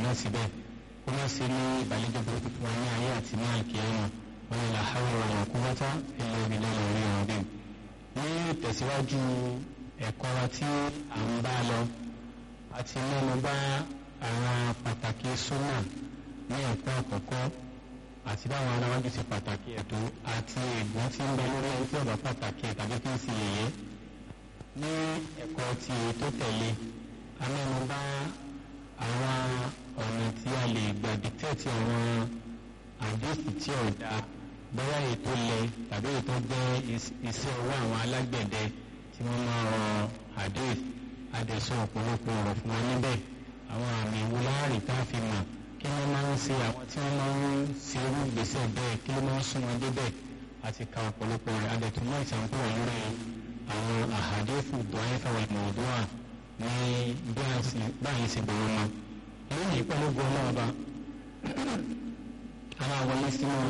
náà síbẹ̀ kó má ṣe ní ìbàlẹ́jọ́ burúkú fún wa ní ayé àti ní àlùkìyámà wọn ni làhàwọ̀ wà ní quwwata illa billahi al-aliyyil azim. ní ìtẹ̀síwájú ẹ̀kọ́ wa tí à ń bá lọ àti mẹ́nu bá àwọn pàtàkì súnà ní ẹ̀kọ́ àkọ́kọ́ àti báwọn aláwájú ti pàtàkì ẹ̀tọ́ àti ègbón tí ń bẹ lórí ẹni tí ọ̀bà pàtàkì ẹ̀ tàbí kí n sì yẹ̀yẹ́ ní ẹ̀kọ́ tí tó tẹ̀lé amẹ́nubá àwọn ọ̀nà tí a lè gbà dìtẹ́ẹ̀tì àwọn àdéhùn tí ò da bóyá ètò lẹ tàbí ètò jẹ́ iṣẹ́ ọwọ́ àwọn alágbẹ̀dẹ tí wọ́n máa rọ àdéhùn adẹ̀sọ ọ̀pọ̀lọpọ̀ ọ̀rọ̀ fún wa níbẹ̀ àwọn àmì ìwúláàrí tá a fi mọ̀ kí wọ́n máa ń ṣe àwọn tí wọ́n máa ń ṣe irú ìgbésẹ̀ bẹ́ẹ̀ kí ló máa ń sún wọn débẹ̀ àti ka ọ̀pọ̀lọpọ̀ rẹ̀ adẹ̀tún náà ìṣàǹkó wà lórí àwọn àhàdéfù dọ́ẹ́fà wà mọ̀ọ́dúnwà ní báyìí ṣe bẹ̀rẹ̀ mọ́ lónìí pẹ̀lú gbọ́ náà bá àwọn àwọn ilé sínú